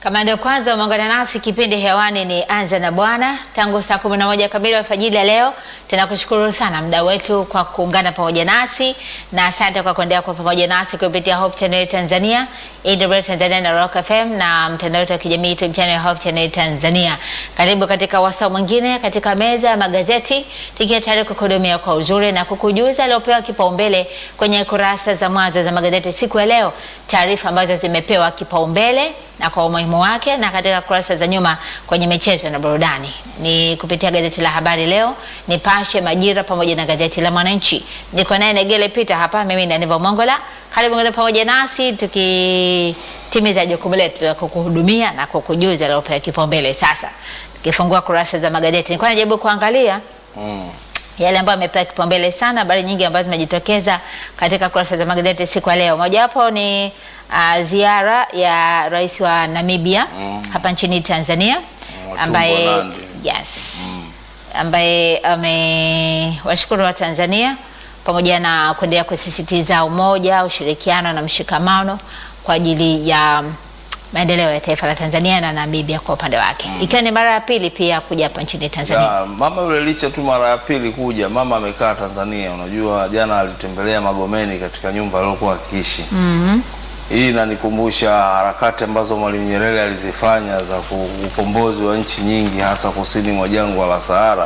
Kama ndio kwanza umeungana nasi, kipindi hewani ni Anza na Bwana tangu saa kumi na moja kamili alfajiri ya leo. Tunakushukuru sana mda wetu kwa kuungana pamoja nasi na asante kwa kuendelea kwa pamoja nasi kupitia Hope Channel Tanzania, AWR Tanzania na Rock FM na mtandao wetu wa kijamii YouTube channel ya Hope Channel Tanzania. Karibu katika wasaa mwingine katika meza ya magazeti, tukiwa tayari kukuhudumia kwa uzuri na kukujuza aliopewa kipaumbele kwenye kurasa za mwanzo za magazeti siku ya leo, taarifa ambazo zimepewa kipaumbele na kwa umuhimu wake, na katika kurasa za nyuma kwenye michezo na burudani ni kupitia gazeti la Habari Leo, Nipashe, Majira pamoja na gazeti la Mwananchi. Niko naye Negele Peter hapa, mimi ni Aniva Mongola. Karibu ngine pamoja nasi tukitimiza jukumu letu la kukuhudumia na kukujuza aliopewa kipaumbele. Sasa tukifungua kurasa za magazeti, nilikuwa najaribu kuangalia Mm. yale ambayo amepewa kipaumbele sana, habari nyingi ambazo zimejitokeza katika kurasa za magazeti siku ya leo. Mojawapo ni uh, ziara ya rais wa Namibia Mm. hapa nchini Tanzania Matumbo ambaye Nandi. yes, ambaye amewashukuru wa Tanzania pamoja na kuendelea kusisitiza umoja, ushirikiano na mshikamano kwa ajili ya maendeleo ya taifa la Tanzania na Namibia kwa upande wake, ikiwa ni mara ya pili pia kuja hapa nchini Tanzania. Ya, mama yule licha tu mara ya pili kuja, mama amekaa Tanzania. Unajua jana alitembelea Magomeni katika nyumba aliyokuwa akiishi. Hii inanikumbusha harakati ambazo Mwalimu Nyerere alizifanya za ku- ukombozi wa nchi nyingi hasa kusini mwa jangwa la Sahara,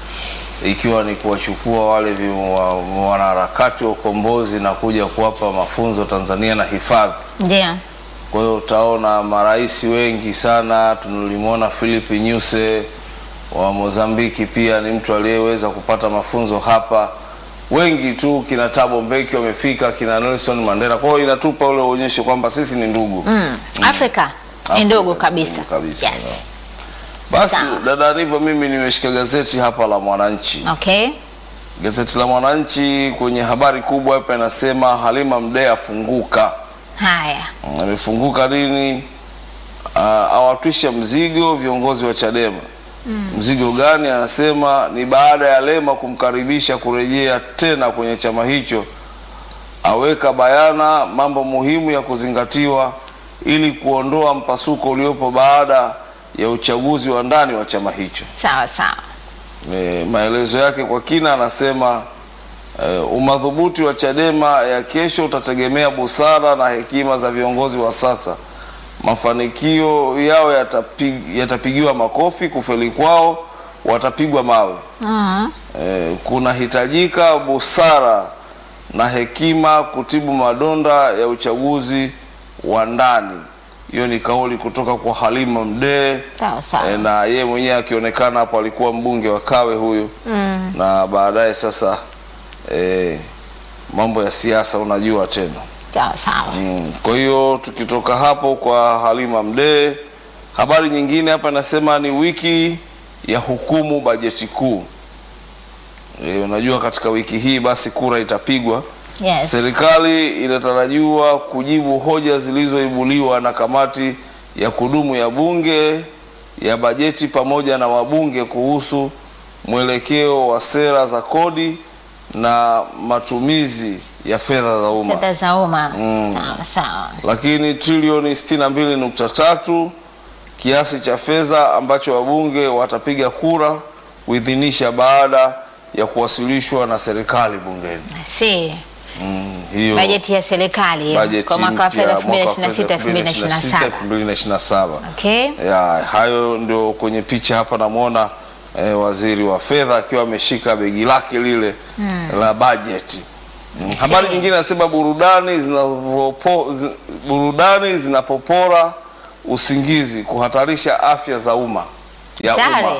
ikiwa ni kuwachukua wale vi- wa- wanaharakati wa ukombozi na kuja kuwapa mafunzo Tanzania na hifadhi. Ndio. Kwa hiyo utaona marais wengi sana. Tulimwona Philip Nyusi wa Mozambiki, pia ni mtu aliyeweza kupata mafunzo hapa. Wengi tu, kina Thabo Mbeki wamefika, kina Nelson Mandela. Kwa hiyo inatupa ule uonyesho kwamba sisi ni ndugu. Mm. Afrika ni Afrika ndogo ni kabisa. ndugu kabisa, Yes. Basi Sawa. dada Nivo, mimi nimeshika gazeti hapa la Mwananchi. Okay. Gazeti la Mwananchi kwenye habari kubwa hapa inasema Halima Mdee afunguka. Haya. amefunguka lini? Uh, awatwisha mzigo viongozi wa Chadema. Mzigo gani? Anasema ni baada ya Lema kumkaribisha kurejea tena kwenye chama hicho, aweka bayana mambo muhimu ya kuzingatiwa ili kuondoa mpasuko uliopo baada ya uchaguzi wa ndani wa chama hicho. Sawa sawa. E, maelezo yake kwa kina anasema e, umadhubuti wa Chadema ya kesho utategemea busara na hekima za viongozi wa sasa. Mafanikio yao yatapig, yatapigiwa makofi, kufeli kwao watapigwa mawe. Mm. E, kunahitajika busara na hekima kutibu madonda ya uchaguzi wa ndani. Hiyo ni kauli kutoka kwa Halima Mdee. Sawa sawa. E, na yeye mwenyewe akionekana hapo alikuwa mbunge wa Kawe huyu Mm. na baadaye sasa e, mambo ya siasa unajua tena Sawa sawa. mm. Kwa hiyo tukitoka hapo kwa Halima Mdee, habari nyingine hapa inasema ni wiki ya hukumu bajeti kuu. E, unajua katika wiki hii basi kura itapigwa. Yes. Serikali inatarajiwa kujibu hoja zilizoibuliwa na kamati ya kudumu ya bunge ya bajeti pamoja na wabunge kuhusu mwelekeo wa sera za kodi na matumizi ya fedha za umma. Fedha za umma. Mm. Sawa sawa. Lakini trilioni 62.3 kiasi cha fedha ambacho wabunge watapiga kura kuidhinisha baada ya kuwasilishwa na serikali bungeni. Si Mm, hiyo bajeti ya serikali hiyo, bajeti kwa mwaka wa mpya fedha mwaka wa fedha 2026 2027. 2027. Okay. Ya, hayo ndio kwenye picha hapa namwona eh, waziri wa fedha akiwa ameshika begi lake lile la bajeti. Mm, Habari nyingine nasema burudani zinapopo, zi, burudani zinapopora usingizi kuhatarisha afya za umma ya umma. Tare.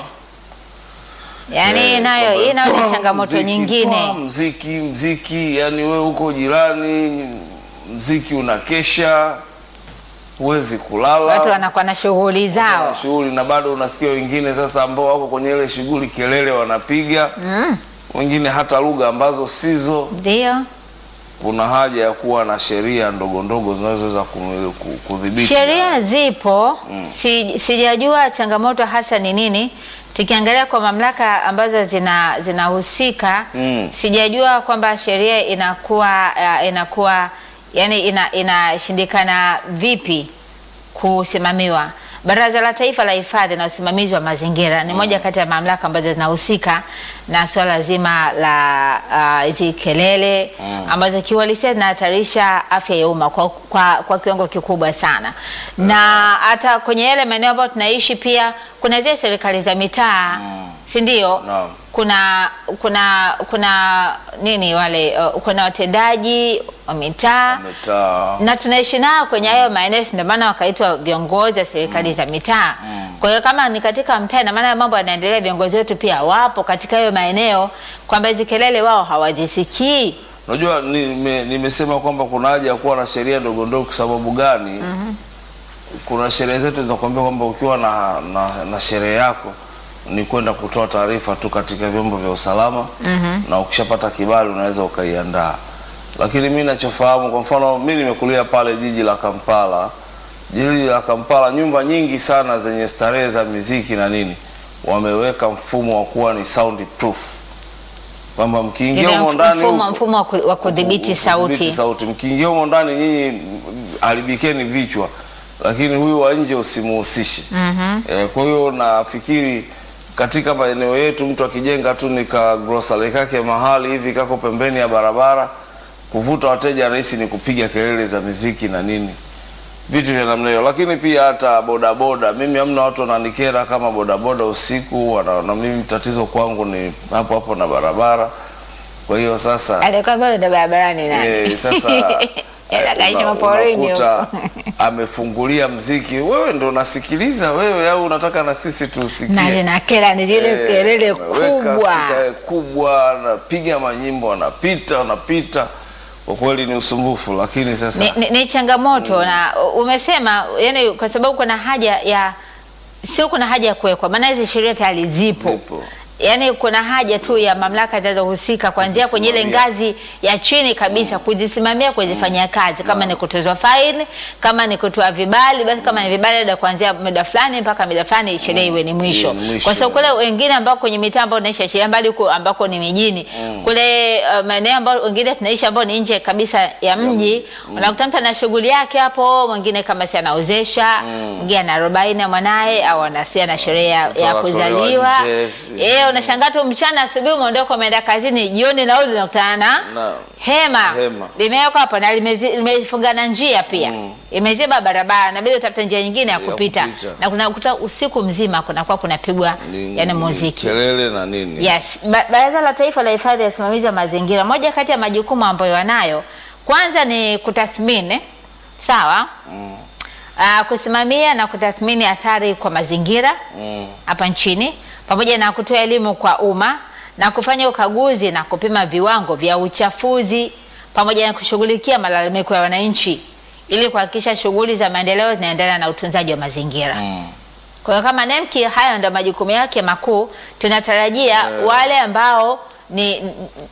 Yaani Eh, nayo kwamba hii nayo toa ni changamoto mziki, nyingine. toa Mziki, mziki, yani wewe uko jirani, mziki unakesha, huwezi kulala, Watu wanakuwa na shughuli na zao. shughuli, na bado unasikia wengine sasa ambao wako kwenye ile shughuli kelele wanapiga, wengine hata lugha ambazo sizo. Ndio. Kuna haja ya kuwa na sheria ndogo ndogo zinazoweza ku- ku- kudhibiti Sheria zipo, si, sijajua changamoto hasa ni nini. Tukiangalia kwa mamlaka ambazo zina zinahusika Mm. sijajua kwamba sheria inakuwa uh, inakuwa yani ina, inashindikana vipi kusimamiwa. Baraza la Taifa la Hifadhi na Usimamizi wa Mazingira ni moja kati ya mamlaka ambazo zinahusika na suala zima la hizi kelele ambazo kiuhalisia zinahatarisha afya ya umma kwa, kwa, kwa kiwango kikubwa sana, na hata kwenye yale maeneo ambayo tunaishi pia kuna zile serikali za mitaa si ndio? Naam. Kuna kuna kuna nini wale uh, kuna watendaji wa mitaa Mitaa. na tunaishi nao kwenye hayo maeneo, si ndio maana wakaitwa viongozi wa serikali za mitaa. Kwa hiyo kama ni katika mtaa, ina maana mambo yanaendelea, viongozi wetu pia wapo katika hayo maeneo, kwamba hizi kelele wao hawazisikii. Unajua nime- nimesema kwamba kuna haja ya kuwa na sheria ndogo ndogo. Kwa sababu gani? Kuna sherehe zetu zinakuambia kwamba ukiwa na, na, na sherehe yako ni kwenda kutoa taarifa tu katika vyombo vya usalama na ukishapata kibali unaweza ukaiandaa. Lakini mi nachofahamu, kwa mfano mi nimekulia pale jiji la Kampala. Jiji la Kampala, nyumba nyingi sana zenye starehe za muziki na nini, wameweka mfumo wa kuwa ni sound proof, kwamba mkiingia Ile humo ndani mfumo huko- mfumo wa ku- wa kudhibiti sauti. sauti. Mkiingia humo ndani nyinyi mm, haribikeni vichwa, lakini huyu wa nje usimuhusishe. Eh, kwa hiyo nafikiri katika maeneo yetu mtu akijenga tu ni ka grocery kake mahali hivi kako pembeni ya barabara, kuvuta wateja anahisi ni kupiga kelele za miziki na nini vitu vya namna hiyo. Lakini pia hata bodaboda, mimi hamna watu wananikera kama bodaboda usiku wana, na mimi tatizo kwangu ni hapo hapo na barabara. Kwa hiyo sasa Alikuwa bado ndo barabarani nani? Eh, sasa Yeye akaishi una- maporini unakuta huko. amefungulia mziki, wewe ndo unasikiliza wewe, au unataka na sisi na tusikie? zinakera ni zile Eh, kelele unaweka kubwa. spika kubwa, anapiga manyimbo, anapita anapita, kwa kweli ni usumbufu, lakini sasa ni, ni, ni changamoto na umesema yani, kwa sababu kuna haja ya sio, kuna haja ya kuwekwa, maana hizi sheria tayari zipo, Zipo. yani kuna haja tu ya mamlaka zinazohusika kuanzia kwenye ile Kuzisimamia. ngazi ya chini kabisa kuzisimamia, kuzifanyia kazi, kama ni kutozwa faini, kama ni kutoa vibali, basi kama ni vibali labda kuanzia muda fulani mpaka muda fulani sheria iwe ni mwisho, Iwe ni mwisho. kwa sababu kule wengine ambao kwenye mitaa ambao naisha sheria mbali huko ambako ni mijini kule uh, maeneo ambao wengine tunaishi ambao ni nje kabisa ya mji unakuta mtu ana shughuli yake hapo, mwingine kama si anaozesha, mwingine ana arobaini ya mwanaye au anasia na sherehe ya, Mtoto ya anatolewa kuzaliwa nje, sijui. eh, unashangaa tu mchana, asubuhi umeondoka umeenda kazini, jioni narudi unakutana na Na- hema hema. limewekwa hapo na limezi- limefungana njia pia imeziba barabara, inabidi utafute njia nyingine ya Ya kupita, kupita. na kunakuta usiku mzima kunakuwa kunapigwa ni- yani ni muziki kelele na nini. Yes, Ba- Baraza la Taifa la Hifadhi ya Usimamizi wa Mazingira, moja kati ya majukumu ambayo wanayo kwanza ni kutathmini sawa, Ah, kusimamia na kutathmini athari kwa mazingira Mm. hapa nchini pamoja na kutoa elimu kwa umma na kufanya ukaguzi na kupima viwango vya uchafuzi pamoja na kushughulikia malalamiko ya wananchi ili kuhakikisha shughuli za maendeleo zinaendana na utunzaji wa mazingira. Mm. Kwa hiyo kama NEMKI hayo ndio majukumu yake makuu, tunatarajia wale ambao ni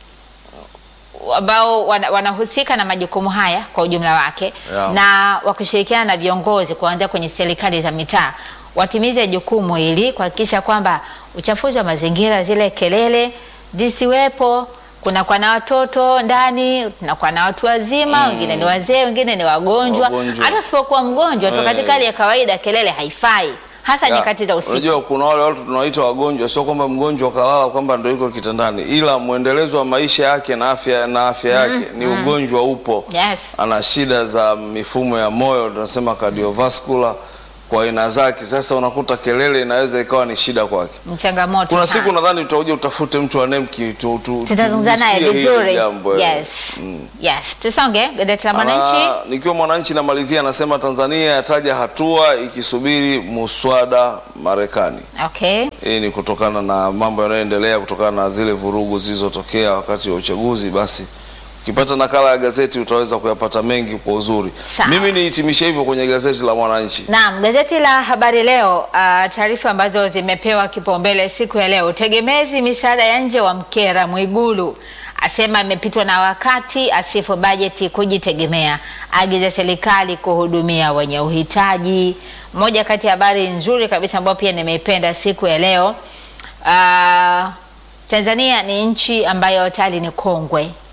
ambao wana- wanahusika na majukumu haya kwa ujumla wake Yeah. na wakishirikiana na viongozi kuanzia kwenye serikali za mitaa watimize jukumu hili kuhakikisha kwamba uchafuzi wa mazingira, zile kelele zisiwepo. Kunakuwa na watoto ndani, kunakuwa na watu wazima, wengine ni wazee, wengine ni wagonjwa. Wagonjwa. Hata usipokuwa mgonjwa tu, Eh. katika hali ya kawaida kelele haifai, hasa Ya, nyakati za usiku. Unajua kuna wale watu tunawaita wagonjwa, sio kwamba mgonjwa kalala kwamba ndio yuko kitandani, ila mwendelezo wa maisha yake na afya na afya yake ni ugonjwa upo. Yes. Ana shida za mifumo ya moyo, tunasema cardiovascular kwa aina zake. Sasa unakuta kelele inaweza ikawa ni shida kwake. Ni changamoto Kuna sana. siku nadhani tutakuja utafute mtu wa NEMKI tu, tu, tutazungumza naye tugusie hili vizuri. jambo, eh. Yes. Yes. Tusonge gazeti la Mwananchi. Ana, nikiwa Mwananchi namalizia, anasema Tanzania yataja hatua ikisubiri muswada Marekani. Okay. Hii ni kutokana na mambo yanayoendelea kutokana na zile vurugu zilizotokea wakati wa uchaguzi. Basi ukipata nakala ya gazeti utaweza kuyapata mengi kwa uzuri. Sawa. Mimi nihitimishe hivyo kwenye gazeti la Mwananchi. Naam, gazeti la Habari Leo, uh, taarifa ambazo zimepewa kipaumbele siku ya leo. Tegemezi misaada ya nje wa mkera Mwigulu asema amepitwa na wakati, asifu bajeti kujitegemea, agiza serikali kuhudumia wenye uhitaji. Moja kati ya habari nzuri kabisa ambayo pia nimeipenda siku ya leo. Uh, Tanzania ni nchi ambayo tayari ni kongwe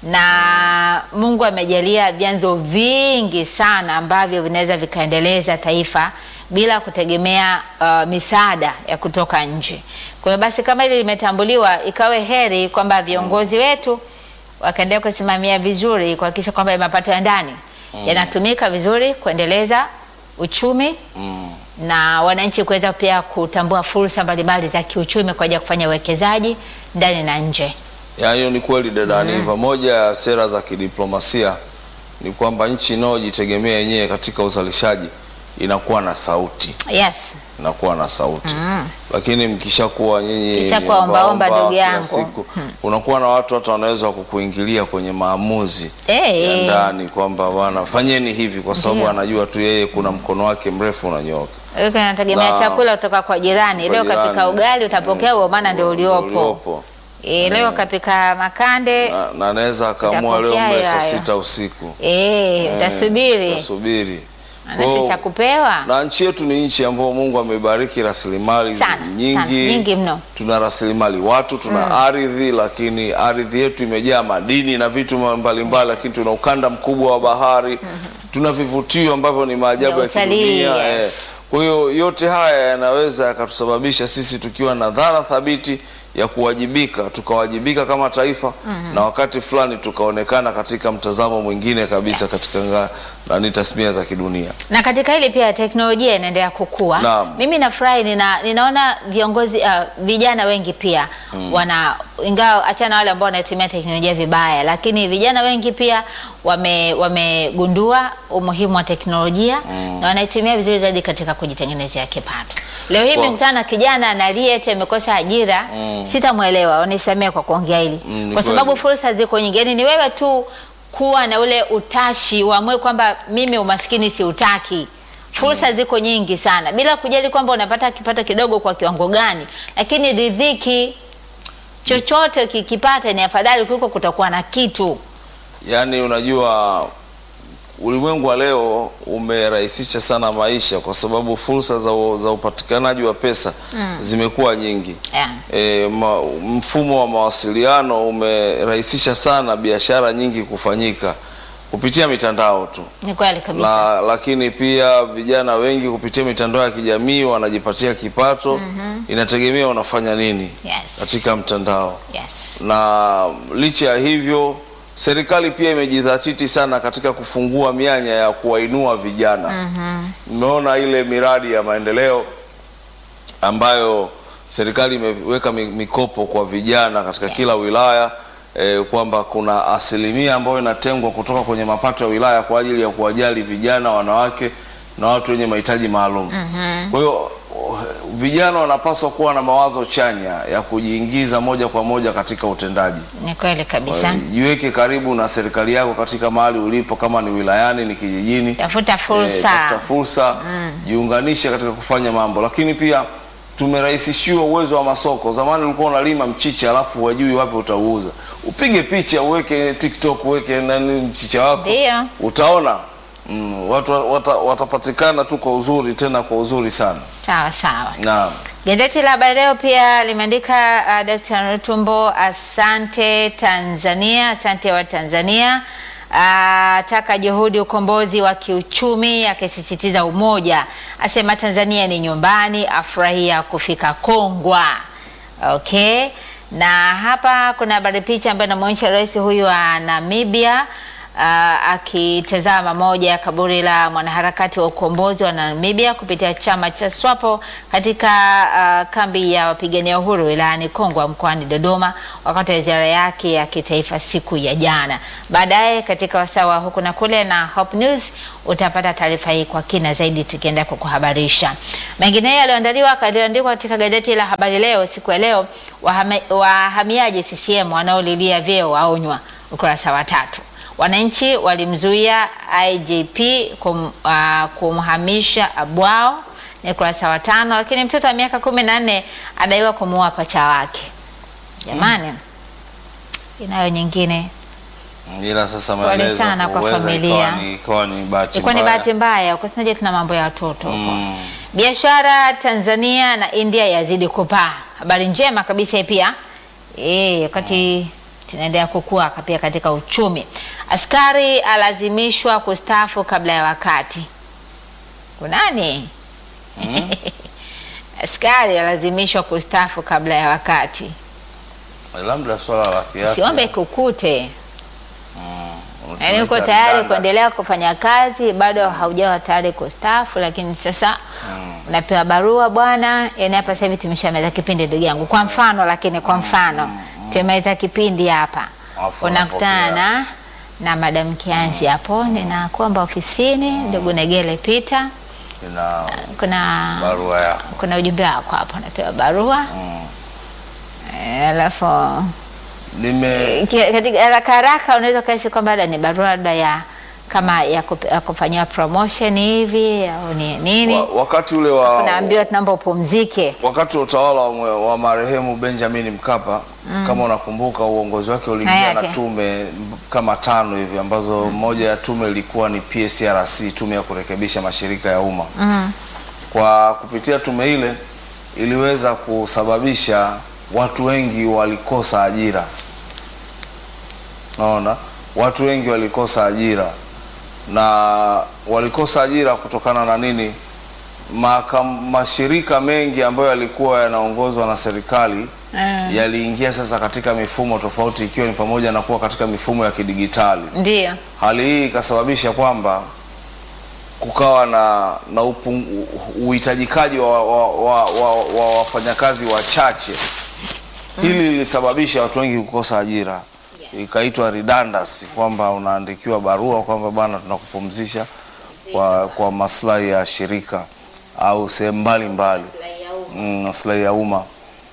na Mungu amejalia vyanzo vingi sana ambavyo vinaweza vikaendeleza taifa bila kutegemea uh, misaada ya kutoka nje. Kwa hiyo basi, kama hili limetambuliwa, ikawe heri kwamba viongozi wetu wakaendelea kusimamia vizuri kuhakikisha kwamba mapato ya ndani yanatumika vizuri kuendeleza uchumi Mm. na wananchi kuweza pia kutambua fursa mbalimbali za kiuchumi kwa ajili ya kufanya uwekezaji ndani na nje. Ya, hiyo ni kweli dada Aniva. Moja ya sera za kidiplomasia ni kwamba nchi inayojitegemea yenyewe katika uzalishaji inakuwa na sauti, Yes. inakuwa na sauti lakini mkishakuwa nyinyi Mkishakuwa ni ombaomba, ombaomba ndugu kila yangu. siku, unakuwa na watu hata wanaweza kukuingilia kwenye maamuzi Eh. ya ndani kwamba bwana fanyeni hivi, kwa sababu Ndio. anajua tu yeye kuna mkono wake mrefu unanyooka. Wewe unategemea Na- chakula kutoka kwa jirani. Kwa Leo jirani. kapika ugali utapokea huo, maana ndio uliopo. Uliopo. E, leo kapika makande Na- na anaweza akaamua leo Utapokea mle saa hayo. sita usiku e, utasubiri utasubiri. anasi Kwa- cha kupewa na nchi yetu ni nchi ambayo Mungu amebariki rasilimali sana nyingi, sana, nyingi mno. tuna rasilimali watu, tuna ardhi, lakini ardhi yetu imejaa madini na vitu mbalimbali, lakini tuna ukanda mkubwa wa bahari, tuna vivutio ambavyo ni maajabu Ya ya utalii, kidunia yes. eh. Kwa hiyo yote haya yanaweza yakatusababisha sisi tukiwa na dhana thabiti ya kuwajibika tukawajibika kama taifa na wakati fulani tukaonekana katika mtazamo mwingine kabisa katika nga- nani tasmia za kidunia. na katika hili pia teknolojia inaendelea kukua. Naam. Mimi nafurahi nina, ninaona viongozi uh, vijana wengi pia wana ingawa achana wale ambao wanatumia teknolojia vibaya, lakini vijana wengi pia wame wamegundua umuhimu wa teknolojia na wanaitumia vizuri zaidi katika kujitengenezea kipato. Leo hii Wow. nimekutana na kijana analie eti amekosa ajira, sitamwelewa, unisamee kwa kuongea hili Mm, ni kwa sababu kweli. fursa ziko nyingi. Yaani ni wewe tu kuwa na ule utashi, uamue kwamba mimi umaskini siutaki. Fursa ziko nyingi sana, bila kujali kwamba unapata kipato kidogo kwa kiwango gani, lakini ridhiki, chochote kikipata ni afadhali kuliko kutokuwa na kitu. Yaani, unajua ulimwengu wa leo umerahisisha sana maisha kwa sababu fursa za, u- za upatikanaji wa pesa zimekuwa nyingi. Yeah. E, ma, mfumo wa mawasiliano umerahisisha sana biashara nyingi kufanyika kupitia mitandao tu Ni kweli kabisa. la, lakini pia vijana wengi kupitia mitandao ya kijamii wanajipatia kipato. Inategemea unafanya nini Yes. katika mtandao Yes. na licha ya hivyo serikali pia imejidhatiti sana katika kufungua mianya ya kuwainua vijana. Mmeona ile miradi ya maendeleo ambayo serikali imeweka mi- mikopo kwa vijana katika kila wilaya eh, kwamba kuna asilimia ambayo inatengwa kutoka kwenye mapato ya wilaya kwa ajili ya kuwajali vijana, wanawake na watu wenye mahitaji maalum. Kwa hiyo uh, vijana wanapaswa kuwa na mawazo chanya ya kujiingiza moja kwa moja katika utendaji. Ni kweli kabisa. Jiweke karibu na serikali yako katika mahali ulipo, kama ni wilayani, ni kijijini. Tafuta Eh, fursa. tafuta fursa, jiunganishe katika kufanya mambo, lakini pia tumerahisishiwa uwezo wa masoko. Zamani ulikuwa unalima mchicha alafu hujui wapi utauuza, upige picha uweke TikTok, uweke nani mchicha wako, Ndio. utaona mm, watu wata, watapatikana tu kwa uzuri, tena kwa uzuri sana. Sawa sawa. Naam. Gazeti la Habari Leo pia limeandika uh, Dkt. Rutumbo, asante Tanzania, asante wa Tanzania ataka juhudi ukombozi wa kiuchumi, akisisitiza umoja, asema Tanzania ni nyumbani, afurahia kufika Kongwa. Okay, na hapa kuna habari picha ambayo inamwonyesha rais huyu wa Namibia uh, akitazama moja ya kaburi la mwanaharakati wa ukombozi wa Namibia kupitia chama cha SWAPO katika uh, kambi ya wapigania uhuru wilayani Kongwa mkoani Dodoma wakati wa ziara yake ya kitaifa siku ya jana. Baadaye katika wasawa huku na kule na Hope News utapata taarifa hii kwa kina zaidi tukienda kukuhabarisha. Mengineyo yaliyoandaliwa yaliyoandikwa katika gazeti la Habari Leo siku ya leo, wahame- wahamiaji CCM wanaolilia vyeo waonywa, ukurasa wa tatu. Wananchi walimzuia IGP kum, uh, kumhamisha Abwao ni ukurasa wa tano, lakini mtoto wa miaka kumi na nne adaiwa kumuua pacha wake. Jamani, inayo nyingine Ila sasa Pole maelezo sana kwa huweza familia. ikawa ni- ikawa ni bahati ilikuwa ni mbaya. bahati mbaya, ukasemaje, tuna mambo ya watoto huko. Mm. Biashara Tanzania na India yazidi kupaa. Habari njema kabisa hii pia eh, wakati tunaendelea kukua pia katika uchumi. Askari alazimishwa kustaafu kabla ya wakati. Kunani? Askari alazimishwa kustaafu kabla ya wakati. labda swala la kiafya. Siombe kukute, Mm, yaani uko tunaita tayari redundant. kuendelea kufanya kazi, bado haujawa tayari kustaafu, lakini sasa unapewa barua bwana. Yani hapa sasa hivi tumeshamaliza kipindi, ndugu yangu, kwa mfano, lakini kwa mfano tumemaliza kipindi hapa, Alafu unakutana unapokea. na na madam Kianzi hapo, ninakuomba ofisini, ndugu Negele Peter, Ina kuna barua yako. kuna ujumbe wako hapo, unapewa barua Mm. Eh, alafu Nime Ki- katika haraka haraka unaweza ukahisi kwamba labda ni barua labda ya kama ya, kup, ya kufanyiwa promotion hivi au ni nini, wa, wakati ule wa unaambiwa tunaomba upumzike. wakati wa utawala wa, mwe- wa marehemu Benjamin Mkapa kama unakumbuka, uongozi wake uliingia na Hayati. tume m- kama tano hivi ambazo moja ya tume ilikuwa ni PSRC, tume ya kurekebisha mashirika ya umma. Kwa kupitia tume ile iliweza kusababisha watu wengi walikosa ajira. Naona watu wengi walikosa ajira na walikosa ajira kutokana na nini? Maka, mashirika mengi ambayo yalikuwa yanaongozwa na serikali Mm. yaliingia sasa katika mifumo tofauti, ikiwa ni pamoja na kuwa katika mifumo ya kidigitali. Ndio Hali hii ikasababisha kwamba kukawa na, na upung- uhitajikaji wa, wa, wa, wa, wa wafanyakazi wachache. Hili lilisababisha watu wengi kukosa ajira, ikaitwa redundancy, kwamba unaandikiwa barua kwamba bwana, tunakupumzisha kwa, kwa maslahi ya shirika au sehemu mbalimbali mm, maslahi ya umma.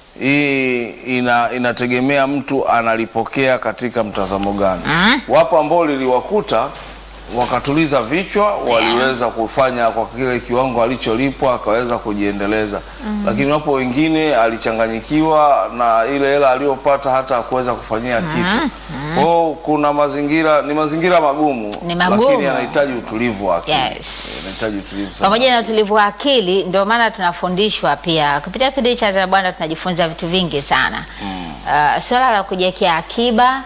Hii ina, inategemea mtu analipokea katika mtazamo gani. Mm. Wapo ambao liliwakuta wakatuliza vichwa, waliweza kufanya kwa kile kiwango alicholipwa akaweza kujiendeleza, lakini wapo wengine alichanganyikiwa na ile hela aliyopata hata hakuweza kufanyia kitu. Kwa hiyo kuna mazingira, ni mazingira magumu, Ni magumu. lakini yanahitaji utulivu wa akili, Yes. yanahitaji utulivu sana. pamoja na utulivu wa akili, ndio maana tunafundishwa pia kupitia kipindi cha Zara Bwana, tunajifunza vitu vingi sana uh, swala la kujiwekea akiba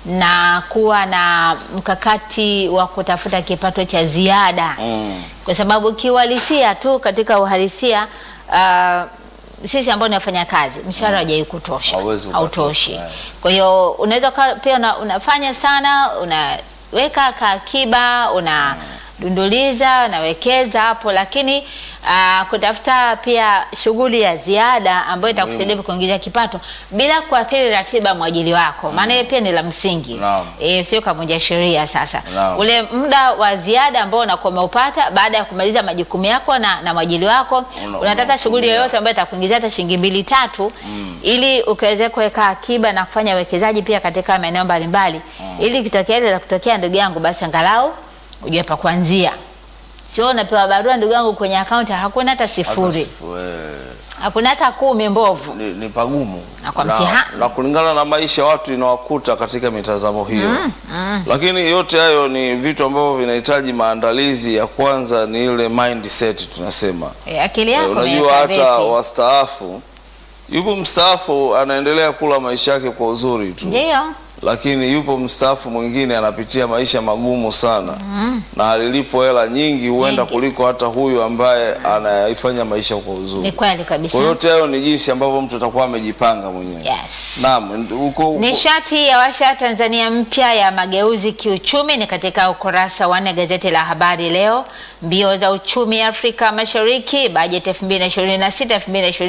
na kuwa na mkakati wa kutafuta kipato cha ziada Mm. kwa sababu kiuhalisia tu katika uhalisia uh, sisi ambao ni wafanya kazi mshahara haujawahi kutosha, Hauwezi hautoshi. ukatosha, eh. Kwa hiyo unaweza ukawa pia una, unafanya sana, unaweka kaakiba, unadunduliza, unawekeza hapo, lakini uh, kutafuta pia shughuli ya ziada ambayo itakusaidia kuingiza kipato bila kuathiri ratiba ya mwajili wako, maana hiyo pia ni la msingi Naam. e, sio kavunja sheria. Sasa Naam. ule muda wa ziada ambao unakuwa umeupata baada ya kumaliza majukumu yako na, na mwajili wako Una- unataka shughuli unatumia. yoyote ambayo itakuingizia hata shilingi mbili tatu ili ukaweze kuweka akiba na kufanya uwekezaji pia katika maeneo mbalimbali ili kitokea ile la kutokea, ndugu yangu, basi angalau ujue pa kuanzia. Sio unapewa barua ndugu yangu kwenye akaunti hakuna hata Hata sifuri, sifu- eh, hakuna hata kumi mbovu. ni, ni pagumu Na kwa mtihani. na kulingana na maisha watu inawakuta katika mitazamo hiyo lakini yote hayo ni vitu ambavyo vinahitaji maandalizi. Ya kwanza ni ile mindset tunasema. E, akili Eh, yako unajua umeweka hata vipi? wastaafu, yupo mstaafu anaendelea kula maisha yake kwa uzuri tu Ndio. lakini yupo mstaafu mwingine anapitia maisha magumu sana na alilipo hela nyingi huenda Nyingi. kuliko hata huyu ambaye anaifanya maisha kwa uzuri. Ni kweli kabisa. Kwa yote hayo ni jinsi ambavyo mtu atakuwa amejipanga mwenyewe. Yes. Naam, huko Nishati ya washa Tanzania mpya ya mageuzi kiuchumi ni katika ukurasa wa nne gazeti la Habari Leo. Mbio za uchumi Afrika Mashariki, bajeti 2026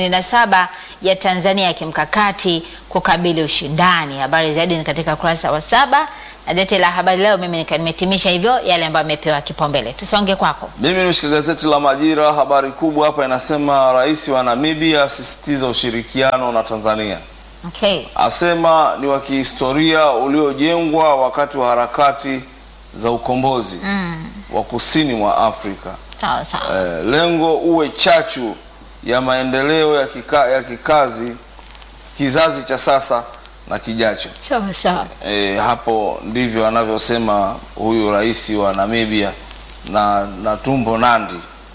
2027 ya Tanzania ya kimkakati kukabili ushindani. Habari zaidi ni katika ukurasa wa saba na gazeti la Habari Leo. Mimi nika- nimetimisha hivyo yale ambayo yamepewa kipaumbele. Tusonge kwako. mimi nimeshika gazeti la Majira, habari kubwa hapa inasema rais wa Namibia asisitiza ushirikiano na Tanzania. Okay. Asema ni wa kihistoria uliojengwa wakati wa harakati za ukombozi wa kusini mwa Afrika. Sawa sawa. Eh, lengo uwe chachu ya maendeleo ya, kika, ya kikazi kizazi cha sasa na kijacho. Sawa sawa. E, hapo ndivyo anavyosema huyu rais wa Namibia na, na Tumbo Nandi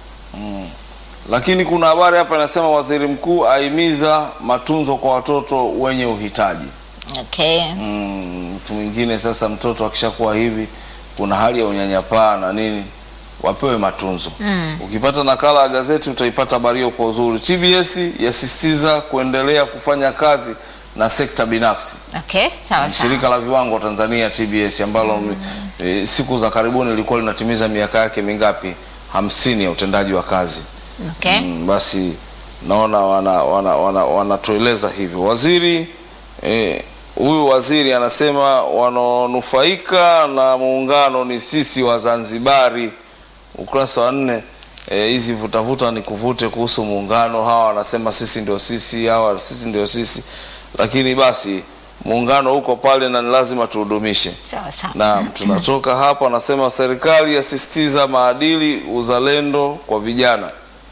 mm. Lakini kuna habari hapa inasema waziri mkuu ahimiza matunzo kwa watoto wenye uhitaji. Okay. Mm, mtu mwingine sasa, mtoto akishakuwa hivi, kuna hali ya unyanyapaa na nini, wapewe matunzo. Mm. Ukipata nakala ya gazeti utaipata habari hiyo kwa uzuri. TBS yasisitiza kuendelea kufanya kazi na sekta binafsi. Okay. Sawa sawa. Shirika la viwango Tanzania TBS ambalo e, siku za karibuni lilikuwa linatimiza miaka yake mingapi? hamsini ya utendaji wa kazi. Okay. Mm, basi naona wanatueleza wana, wana, wanatueleza hivyo. Waziri eh, huyu waziri anasema wanaonufaika na muungano ni sisi Wazanzibari. Ukurasa wa nne eh, hizi vutavuta ni kuvute kuhusu muungano. Hawa wanasema sisi ndio sisi, hawa sisi ndio sisi, lakini basi muungano uko pale na ni lazima tuhudumishe. Sawa sawa. Naam, tunatoka hapa, anasema serikali yasisitiza maadili, uzalendo kwa vijana.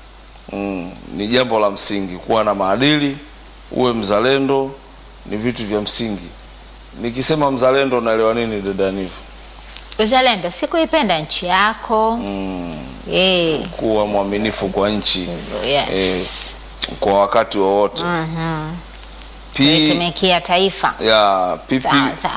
Mm, ni jambo la msingi kuwa na maadili, uwe mzalendo, ni vitu vya msingi. Nikisema mzalendo, naelewa nini dada Nivu? Uzalendo si kuipenda nchi yako. Mm, Eh. kuwa mwaminifu kwa nchi Yes. eh, kwa wakati wowote. Mhm. P Kuitumikia taifa. ya PP Sawa sawa.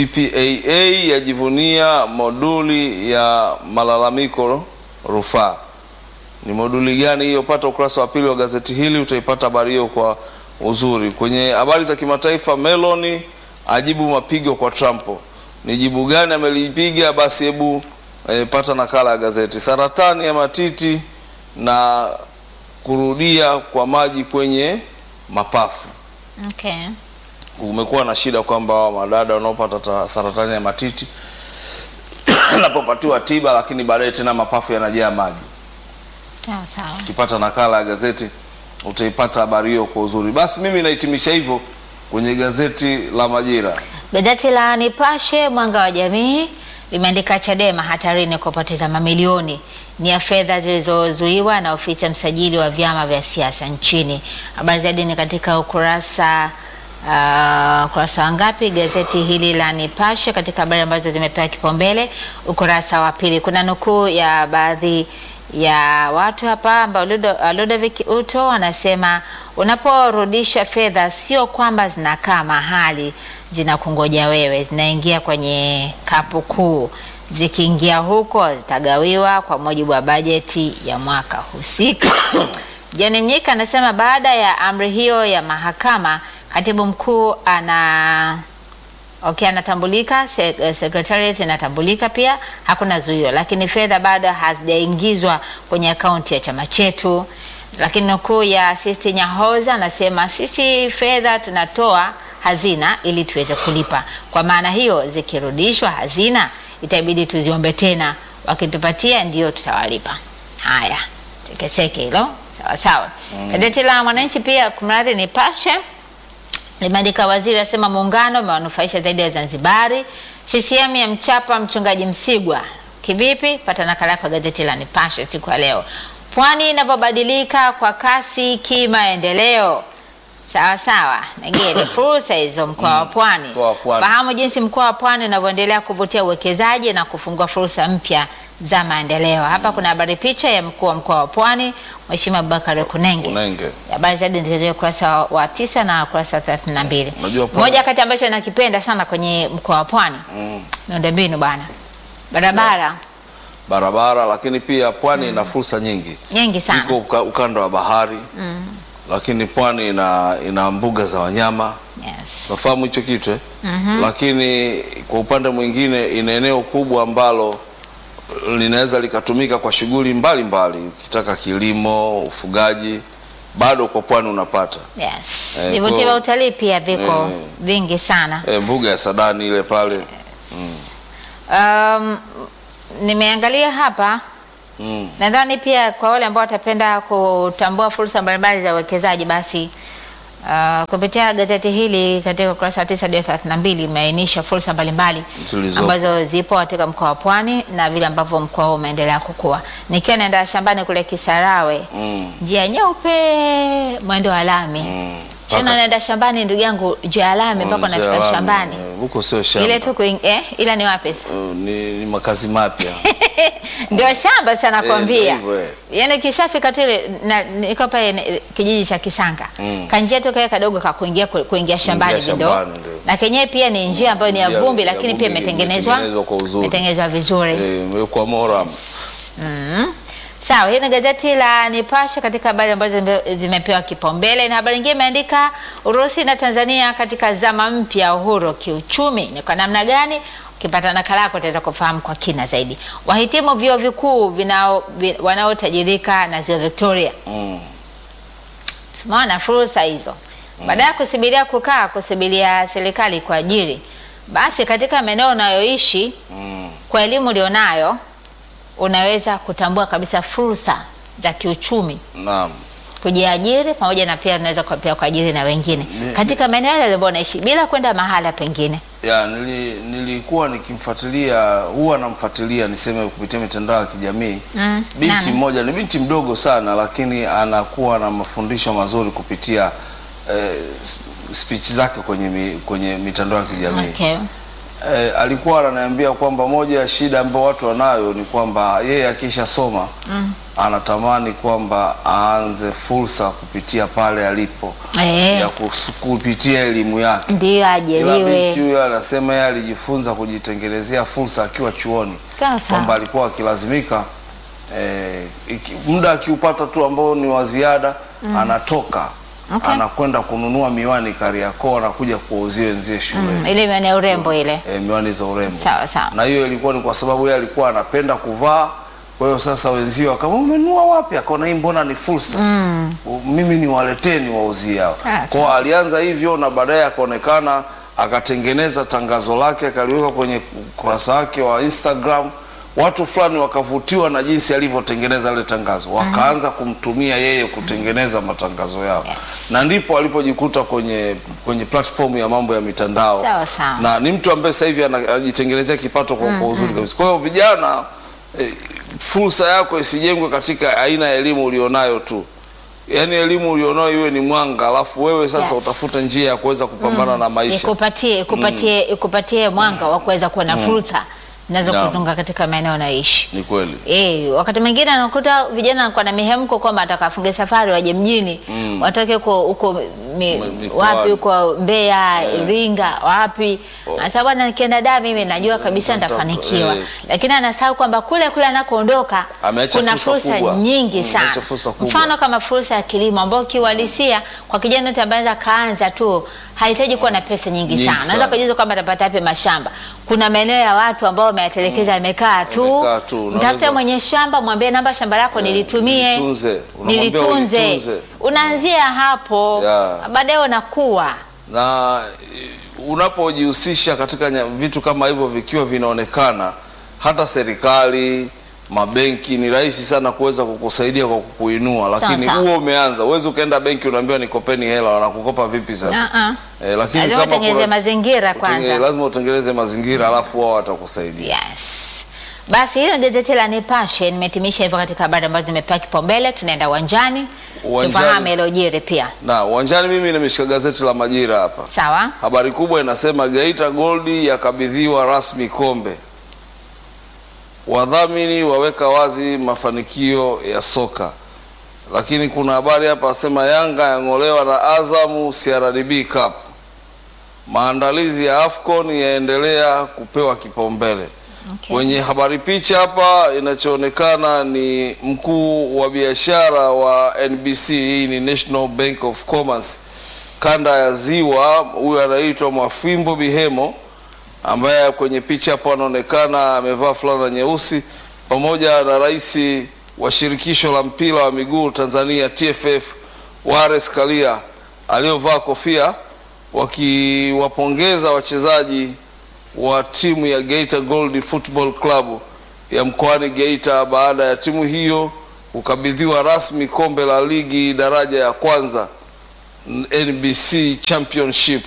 PPAA yajivunia moduli ya malalamiko rufaa. Ni moduli gani hiyo? Pata ukurasa wa pili wa gazeti hili, utaipata habari hiyo kwa uzuri. Kwenye habari za kimataifa, Meloni ajibu mapigo kwa Trump. Ni jibu gani amelipiga? Basi hebu eh, pata nakala ya gazeti. Saratani ya matiti na kurudia kwa maji kwenye mapafu Okay. kumekuwa na shida kwamba hawa madada wanaopata ta- saratani ya matiti wanapopatiwa tiba, lakini baadaye tena mapafu yanajaa maji. Sawa sawa. Ukipata nakala ya gazeti utaipata habari hiyo kwa uzuri. Basi mimi nahitimisha hivyo kwenye gazeti la Majira. Gazeti la Nipashe Mwanga wa Jamii limeandika Chadema hatarini kupoteza mamilioni ni ya fedha zilizozuiwa na ofisi ya msajili wa vyama vya siasa nchini. Habari zaidi ni katika ukurasa uh, ukurasa wa ngapi gazeti hili la Nipashe, katika habari ambazo zimepewa kipaumbele ukurasa wa pili. Kuna nukuu ya baadhi ya watu hapa ambao Ludo- Ludovic Uto anasema unaporudisha fedha sio kwamba zinakaa mahali zinakungoja wewe, zinaingia kwenye kapu kuu. Zikiingia huko zitagawiwa kwa mujibu wa bajeti ya mwaka husika. Jani Mnyika anasema baada ya amri hiyo ya mahakama, katibu mkuu ana Okay, anatambulika se- eh, secretariat inatambulika pia, hakuna zuio, lakini fedha bado hazijaingizwa kwenye akaunti ya chama chetu. Lakini nukuu ya Sisti Nyahoza anasema sisi fedha tunatoa hazina ili tuweze kulipa. Kwa maana hiyo zikirudishwa hazina itabidi tuziombe tena, wakitupatia ndio tutawalipa. Haya, sekeseke hilo sawa sawa. Gazeti la Mwananchi pia kumradhi, Nipashe limeandika waziri asema muungano umewanufaisha zaidi ya Zanzibari. CCM ya mchapa mchungaji Msigwa kivipi? Pata nakala yako gazeti la Nipashe siku ya leo. Pwani inavyobadilika kwa kasi kimaendeleo. Sawa sawa, Negere, fursa hizo mkoa wa Pwani. Mkoa wa Pwani. Fahamu jinsi mkoa wa Pwani unavyoendelea kuvutia uwekezaji na kufungua fursa mpya za maendeleo. Hapa kuna habari picha ya mkuu wa mkoa wa Pwani Mheshimiwa Abubakar Kunenge. Unenge. Habari zaidi ndio ukurasa wa- wa tisa na ukurasa wa thelathini na mbili. Unajua Pwani- Moja kati ambacho nakipenda sana kwenye mkoa wa Pwani Mm. miundombinu bwana, barabara Barabara, lakini pia pwani ina fursa nyingi. nyingi sana Iko uka, ukanda wa bahari lakini pwani ina, ina mbuga za wanyama yes. nafahamu hicho kitu eh? Lakini kwa upande mwingine ina eneo kubwa ambalo linaweza likatumika kwa shughuli mbalimbali, ukitaka kilimo, ufugaji, bado kwa pwani unapata Yes. Eh, Vivutio kwa- vya utalii pia viko Eh. vingi sana. e, mbuga ya Sadani ile pale Um, nimeangalia hapa mm. nadhani pia kwa wale ambao watapenda kutambua fursa mbalimbali za uwekezaji basi uh, kupitia gazeti hili katika ukurasa wa tisa hadi thelathini na mbili imeainisha fursa mbalimbali Zilizopo. ambazo zipo katika mkoa wa Pwani na vile ambavyo mkoa huu umeendelea kukua. Nikiwa naenda shambani kule Kisarawe, Mm. njia nyeupe, mwendo wa lami Mm. tena Paka- naenda shambani ndugu yangu, njia ya lami mpaka Mzee unafika Alami, shambani eh, huko sio shamba ile tu kuing- eh, ila ni wapi sasa? Uh, ni, ni makazi mapya ndio shamba sana Eh, nakwambia. ndio hivyo, eh. Yaani kishafika tu ile na- niko pale ni- kijiji cha Kisanga. Mm. Kanjia tu kale kadogo ka kuingia ku- kuingia shambani Kuingia ndo. shambani, ndio. lakini yenyewe pia ni njia ambayo ni ya Njia vumbi, ya lakini pia vumbi imetengenezwa imetengenezwa kwa uzuri. imetengenezwa vizuri. Eh, imewekwa moram. Sawa, hii ni gazeti la Nipashe katika habari ambazo zime- zimepewa kipaumbele, na habari nyingine imeandika Urusi na Tanzania katika zama mpya ya uhuru kiuchumi. Ni kwa namna gani? Ukipata nakala yako utaweza kufahamu kwa kina zaidi. Wahitimu vyuo vikuu vinao- vi- wanaotajirika na ziwa Victoria Mm. tumeona fursa hizo, baada ya kusubiria kukaa kusubiria serikali kuajiri, basi katika maeneo unayoishi Mm. kwa elimu ulionayo unaweza kutambua kabisa fursa za kiuchumi Naam. kujiajiri pamoja na pia unaweza kwa- pia kuajiri na wengine Ni- katika maeneo yale ambayo unaishi bila kwenda mahala pengine. Ya, nili, nilikuwa nikimfuatilia huwa namfuatilia niseme kupitia mitandao ya kijamii Mm, binti nani? mmoja ni binti mdogo sana lakini anakuwa na mafundisho mazuri kupitia eh, s- speech zake kwenye, mi, kwenye mitandao ya kijamii Okay. eh, alikuwa ananiambia kwamba moja ya shida ambayo watu wanayo ni kwamba yeye akishasoma mm. anatamani kwamba aanze fursa kupitia pale alipo Eh, ya kus- kupitia elimu yake ndiyo ila binti ajiriwe. huyo anasema yeye alijifunza kujitengenezea fursa akiwa chuoni Sawa sawa. kwamba alikuwa akilazimika eh, iki, muda akiupata tu ambao ni wa ziada anatoka Okay. anakwenda kununua miwani Kariakoo anakuja kuwauzia wenzie shule Mm, ile miwani ya urembo ile. eh, miwani za urembo Sawa sawa. na hiyo ilikuwa ni kwa sababu yeye alikuwa anapenda kuvaa kwa hiyo sasa wenzio akama umenunua wapi akaona hii mbona ni fursa mm. mimi niwaletee niwauzie hao Ah, kwao alianza hivyo na baadaye akaonekana akatengeneza tangazo lake akaliweka kwenye ukurasa wake wa Instagram watu fulani wakavutiwa na jinsi alivyotengeneza ile tangazo wakaanza kumtumia yeye kutengeneza matangazo yao Yes. na ndipo alipojikuta kwenye kwenye platform ya mambo ya mitandao Sawa sawa. na ni mtu ambaye sasa hivi ana- anajitengenezea kipato kwa, kwa uzuri kabisa. Kwa hiyo vijana, eh, fursa yako isijengwe katika aina ya elimu ulionayo tu, yaani elimu ulionayo iwe ni mwanga, alafu wewe sasa Yes. utafuta njia ya kuweza kupambana na maisha. Ikupatie ikupatie ikupatie mwanga wa kuweza kuwa na fursa nazo Naam. kuzunga katika maeneo unayoishi. Ni kweli. Eh, wakati mwingine anakuta vijana wanakuwa na mihemko kwamba atakafunge safari waje mjini Mm. watoke huko huko mi, Ma- mikoani. wapi huko Mbeya, Iringa, wapi. Anasema bwana, nikienda da mimi najua kabisa Nita- nitafanikiwa, eh. lakini anasahau kwamba kule kule anakoondoka Ameacha kuna fursa fursa kubwa. nyingi Mm, sana. ameacha fursa kubwa. Mfano kama fursa ya kilimo ambayo kiuhalisia kwa kijana yote ambaye anaweza kaanza tu hahitaji kuwa na pesa nyingi, Nyingi sana. sana. Unaweza kujiuliza kwamba atapata wapi mashamba. Kuna maeneo ya watu ambao wameatelekeza yamekaa tu. Yamekaa tu. Mtafute Unaweza- mwenye shamba, mwambie namba shamba lako nilitumie, Nilitunze. Unamwambia nilitunze. ulitunze. Unaanzia hapo, Yeah. baadaye unakuwa na eh, unapojihusisha katika nya- vitu kama hivyo vikiwa vinaonekana, hata serikali mabenki ni rahisi sana kuweza kukusaidia kwa kukuinua, lakini sawa. huo umeanza. Uwezi ukaenda benki unaambiwa nikopeni hela, wanakukopa vipi sasa? Uh-uh. Eh, lakini lazima kama utengeneze kuna- mazingira utenge- kwanza. lazima utengeneze mazingira, alafu wao watakusaidia. Yes. Basi hilo ni gazeti la Nipashe nimetimisha hivyo katika habari ambazo zimepewa kipaumbele. Tunaenda uwanjani Uwanjani. tufahamu yaliyojiri pia. Na uwanjani, mimi nimeshika gazeti la Majira hapa. Sawa. Habari kubwa inasema Geita Gold yakabidhiwa rasmi kombe. Wadhamini waweka wazi mafanikio ya soka. Lakini kuna habari hapa asema Yanga yang'olewa na Azamu CRDB Cup. Maandalizi ya AFCON yaendelea kupewa kipaumbele. Okay. Kwenye habari picha hapa inachoonekana ni mkuu wa biashara wa NBC, hii ni National Bank of Commerce kanda ya Ziwa, huyu anaitwa Mwafimbo Bihemo ambaye kwenye picha hapo anaonekana amevaa fulana nyeusi pamoja na rais wa shirikisho la mpira wa miguu Tanzania TFF Wallace Karia aliyovaa kofia wakiwapongeza wachezaji wa timu ya Geita Gold Football Club ya mkoani Geita baada ya timu hiyo kukabidhiwa rasmi kombe la ligi daraja ya kwanza NBC Championship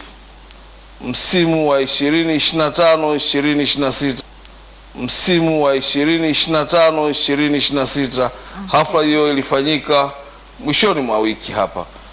msimu wa 2025 2026 msimu wa 2025 2026. Hafla hiyo ilifanyika mwishoni mwa wiki hapa